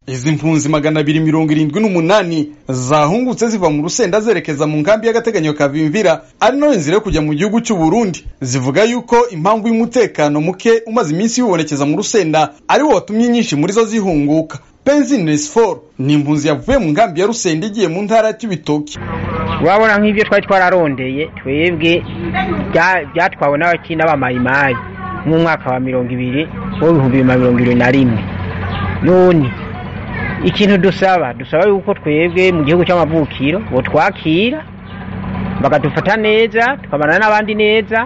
izi mpunzi magana abiri mirongo irindwi n'umunani zahungutse ziva mu rusenda zerekeza mu nkambi y'agateganyo ka Vimvira ari nayo nzira yo kujya mu gihugu cy'u Burundi zivuga yuko impamvu y'umutekano muke umaze iminsi wibonekeza mu rusenda ari wo watumye nyinshi muri zo zihunguka Benzin Nesfor ni impunzi yavuye mu nkambi ya Rusenda igiye mu ntara ya Cibitoke urabona nk'ibyo twari twararondeye twebwe byatwawe n'abakina b'amayimayi mwaka wa mirongo ibiri w'ibihumbi bibiri na mirongo irindwi na rimwe none ikintu dusaba dusaba yuko twebwe mu gihugu cy'amavukiro ngo twakira bakadufata neza tukabana n'abandi neza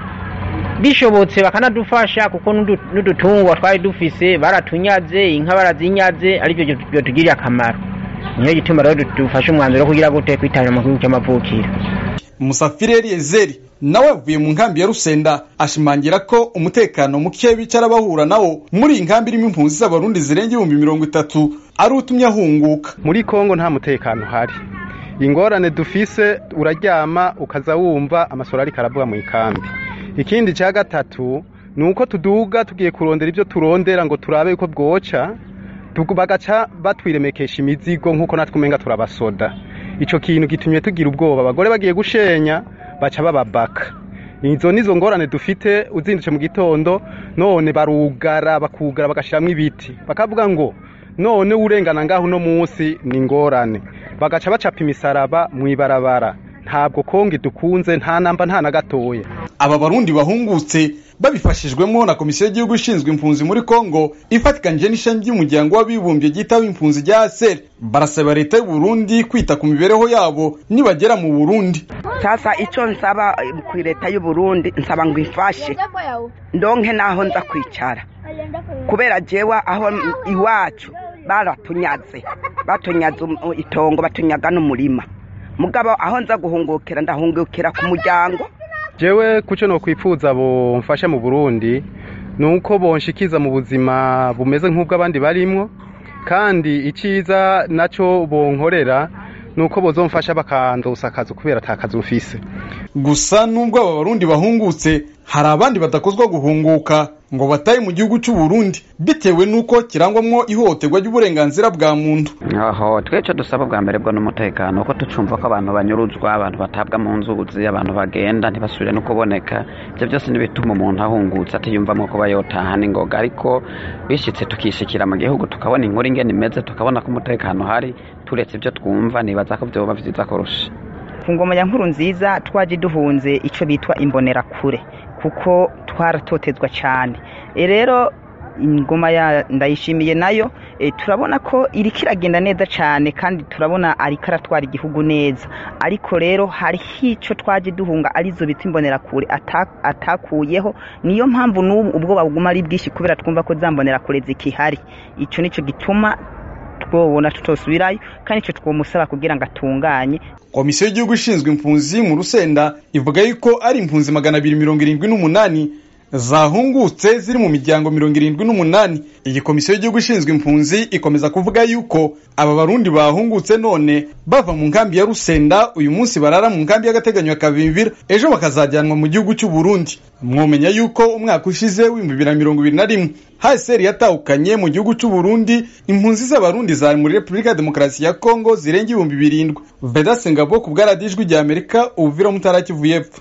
bishobotse bakanadufasha kuko n'udutungwa twari dufise baratunyaze inka barazinyaze aribyo byatugiriye akamaro niyo gituma rero dufashe umwanzuro wo kugira gute kwitabira mu gihugu cy'amavukiro musafiri eliyezeri nawe avuye mu nkambi ya rusenda ashimangira ko umutekano muke bicara bahura nawo muri iyi nkambi irimo impunzi z'abarundi zirenga ibihumbi mirongo itatu ari utumye ahunguka muri kongo nta mutekano uhari ingorane dufise uraryama ukaza wumva amasoro ariko aravuga mu ikambi ikindi cya gatatu ni uko tuduga tugiye kurondera ibyo turondera ngo turabe yuko bwoca bagaca batwiremekesha imizigo nk'uko natwe umenga turabasoda icyo kintu gitumye tugira ubwoba abagore bagiye gushenya baca bababaka izo nizo ngorane dufite uzindutse mu gitondo none barugara bakugara bagashyiramo ibiti bakavuga ngo none urengana ngaho uno munsi ni ingorane bagaca bacapa imisaraba mu ibarabara ntabwo kongi dukunze nta namba nta na gatoya aba barundi bahungutse babifashijwemo na komisiyo y'igihugu ishinzwe impunzi muri kongo ifatikanyije n'ishami ry'umuryango w'abibumbye ryitaho impunzi rya aseri barasaba leta y'u Burundi kwita ku mibereho yabo nibagera mu burundi sasa icyo nsaba ku leta y'u Burundi nsaba ngo ifashe ndonke naho nza kwicara kubera jewa aho iwacu baratunyaze batunyaze itongo batunyaga n'umurima mugabo aho nza guhungukira ndahungukira ku muryango jewe kuco no kwipfuza bo mfasha mu Burundi nuko bonshikiza mu buzima bumeze nk'ubw'abandi barimwo kandi iciza naco bonkorera nuko bozomfasha bakandosa akazi kubera atakazi mfise gusa nubwo aba barundi bahungutse hari abandi badakozwa guhunguka ngo bataye mu gihugu cy'u Burundi bitewe nuko kirangwamwo ihohoterwa ry'uburenganzira bwa muntu aho twece dusaba bwa mbere bwo n'umutekano ko tucumva ko abantu banyuruzwa abantu batabwa mu nzuzi abantu bagenda ntibasubire no kuboneka ibyo byose n'ibituma umuntu ahungutse atiyumvamo kuba yotaha n'ingoga ariko bishyitse tukishikira mu gihugu tukabona inkuru ingene imeze tukabona ko umutekano uhari turetse ibyo twumva nibaza ko byoba byiza kurusha ku ngoma ya nkuru nziza twaje duhunze icyo bitwa imbonerakure kuko twaratotezwa cyane rero ingoma ya ndayishimiye nayo turabona ko iri kiragenda neza cyane kandi turabona ariko aratwara igihugu neza ariko rero hariho icyo twaje duhunga arizo bita imbonerakure atakuyeho niyo mpamvu n'ubu ubwoba buguma ari bwinshi kubera twumva ko za mbonerakure zikihari icyo nicyo gituma twobona tutosubirayo kandi icyo twomusaba kugira ngo atunganye komisiyo y'igihugu ishinzwe impunzi mu rusenda ivuga yuko ari impunzi magana abiri mirongo irindwi n'umunani zahungutse ziri mu miryango mirongo irindwi n'umunani iyi komisiyo y'igihugu ishinzwe impunzi ikomeza kuvuga yuko aba barundi bahungutse none bava mu nkambi ya rusenda uyu munsi barara mu nkambi y'agateganyo ya kavimvira ejo bakazajyanwa mu gihugu cy'u Burundi mwomenya yuko umwaka ushize w'ibihumbi bibiri na mirongo ibiri na rimwe hsr yatahukanye mu gihugu cy'u Burundi impunzi z'abarundi zari muri repubulika ya demokarasi ya kongo zirenga ibihumbi birindwi vedase ngabo ku bwaradijwi rya amerika ubuvira mutara kivu y'epfo